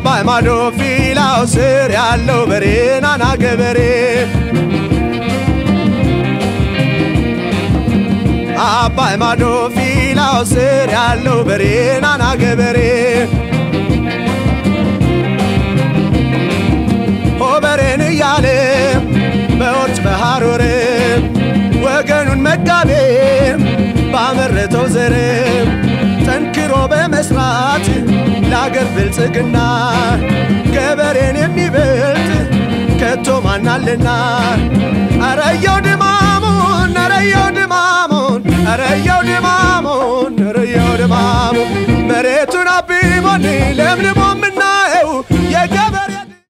አባይ ማዶ ፊላው ስር ያለው በሬ ናና ገበሬ አባይ ማዶ ፊላው ስር ያለው በሬ ናና ገበሬ ሆበሬን እያለ በወርጭ በሐሮር ወገኑን መጋቤ ባመረተው ዘር ጠንክሮ በመስራት ለአገር ብልጽግና ገበሬን የሚበልጥ ከቶ ማናልና አረየው ድማሙን አረየው ድማሙን አረየው